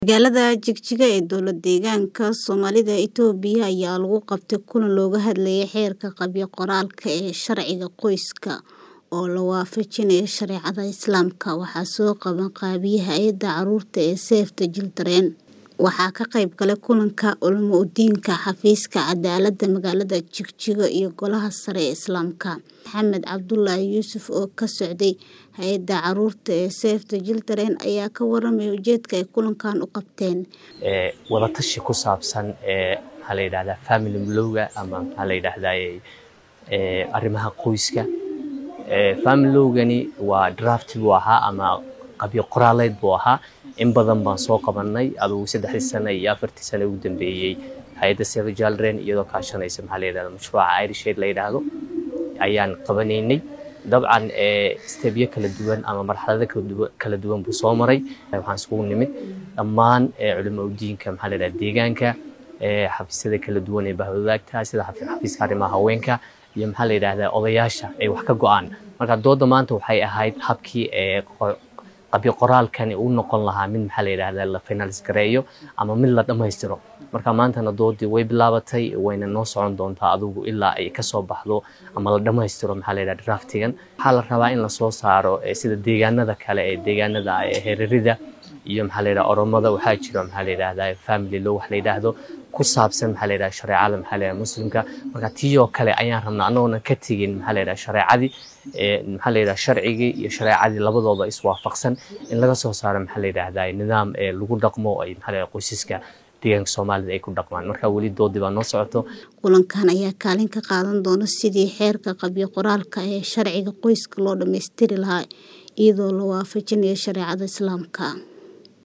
Magaalada Jigjiga ee dowlad-deegaanka Soomaalida Itoobiya ayaa lagu qabtay kulan looga hadlayay xeerka qabyo-qoraalka ee sharciga qoyska oo la waafajinayo shareecada Islaamka. Waxaa soo qaban qaabiyay Hay'adda Carruurta ee Save the Children. Waxaa ka qayb galay kulanka Culimo-diinka Xafiiska Cadaaladda Magaalada Jigjiga iyo Golaha Sare ee Islaamka. Maxamed Cabdullaahi Yuusuf oo ka socday Hay'adda Carruurta ee Save the Children ayaa ka warramay ujeedka ay kulankan u qabteen. wada tashi ku saabsan ee maxaa la yidhahdaa family lawga ama maxaa la yidhahdaa ee arrimaha qoyska ee family lawgani waa draft buu ahaa ama qabyo qoraaleed buu ahaa in badan baan soo qabanay adugu saddexdii sano iyo afartii sano ugu dambeeyey hay'adda Save the Children iyadoo kaashanaysa maxaa la yidhahdaa mashruuca Irish Aid la yidhaahdo ayaan qabanaynay dabcan ee stebyo kala duwan ama marxalado kala duwan kala duwan buu soo maray waxaan isugu nimid dhammaan ee culimo-diinka maxaa la yidhahdaa deegaanka ee xafiisyada kala duwan ee bahwadaagta sida xafiiska arrimaha haweenka iyo maxaa la yidhahdaa odayaasha ay wax ka go'aan marka dooda maanta waxay ahayd habkii ee qabyo qoraalkani uu noqon lahaa mid maxaa la yidhahdaa la finalis gareeyo ama mid la dhammaystiro marka maantana doodii way bilaabatay wayna noo socon doontaa adigu ilaa ay kasoo baxdo ama la dhammaystiro maxaa la yidhahdaa draftigan waxaa la rabaa in lasoo saaro sida deegaanada kale ee deegaanada heerarida iyo maxaa la yidhahdaa oromada waxaa jiro maxaa la yidhahdaa family law wax la yidhaahdo ku saabsan maxaa la yidhahdaa shareecada maxaa la yidhahdaa muslimka marka tii oo kale ayaan rabnaa annagoona ka tegin maxaa la yidhahdaa shareecadii ee maxaa la yidhahdaa sharcigii iyo shareecadii labadooda iswaafaqsan in laga soo saaro maxaa la yidhahdaa nidaam ee lagu dhaqmo ay maxaa la yidhahdaa qoysaska deegaanka Soomaalida ay ku dhaqmaan marka weli doodii baa noo socoto kulankan ayaa kaalin ka qaadan doona sidii xeerka qabyo qoraalka ee sharciga qoyska loo dhammaystiri lahaa iyadoo la waafajinayo shareecada Islaamka